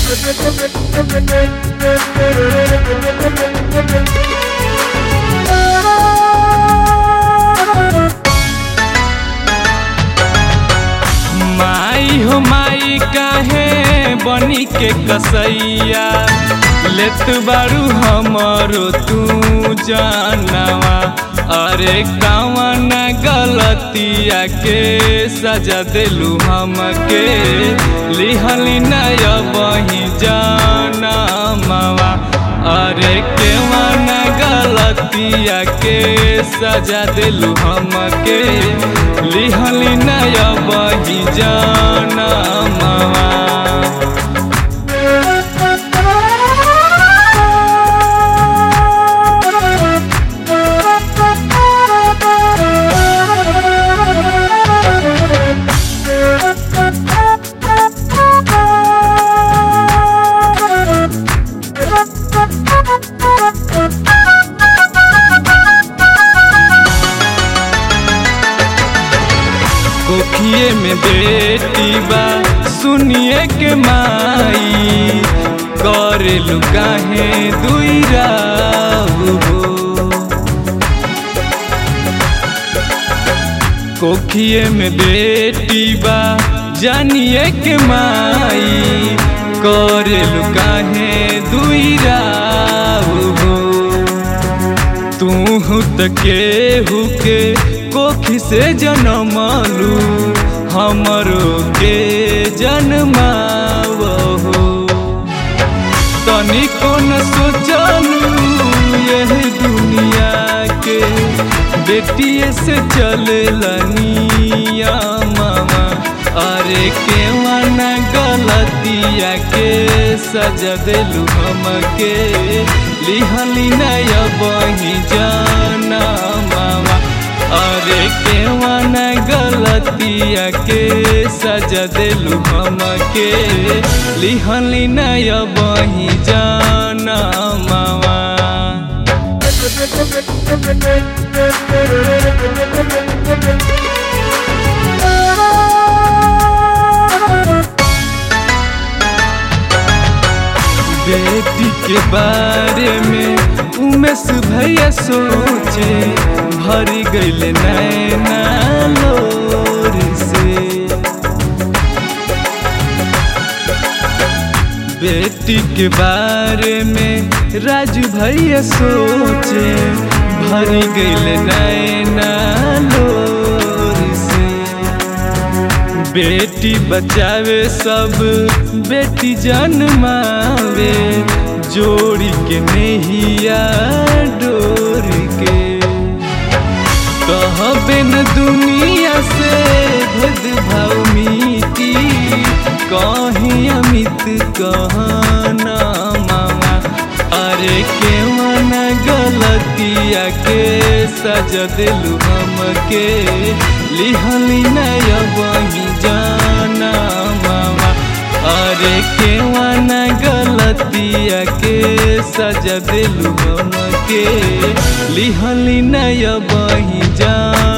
माई हो माई काहे बनी के कसैया लेत बारू हमरो तू जानवा अरे कवन गलतिया के सजा दिलू हमके लिहली नय बही जानवा अरे केवन गलतिया के सजा दिलू हमके लिहली नय बही जानवा कोखिए में बेटी बा सुनिए के माई करे लुकाहे दुई राव हो कोखिए में बेटी बा जानिए के माई करे लुकाहे दुई राव हो तू त केहू के कोखी से जनमलू हमरो के जन्मावहो तनिको न सोचलू यह दुनिया के बेटिए से चलनिया मामा अरे केवन गलतिया के सजा दिलू हमके लिहली नय बही जाना मामा अरे केवन गलतिया के सजा दिलू हमके लिहली नय बही जाना मामा बेटी के बारे में उमेश भैया सोचे भरी गईल नैना लोर से बेटी के बारे में राजू भैया सोचे भरी गईल नैना लोर से बेटी बचावे सब बेटी जन्मावे जोड़ी के नहिया डोर के कहबे न दुनिया से भेदभाव मिटी कहीं अमित कहना मामा अरे केवन गलतिया के सजा दिलू हमके लिहली नय बही जाना मामा अरे केवन गलतिया के सजा दिलू हमके लिहली नय बही जाना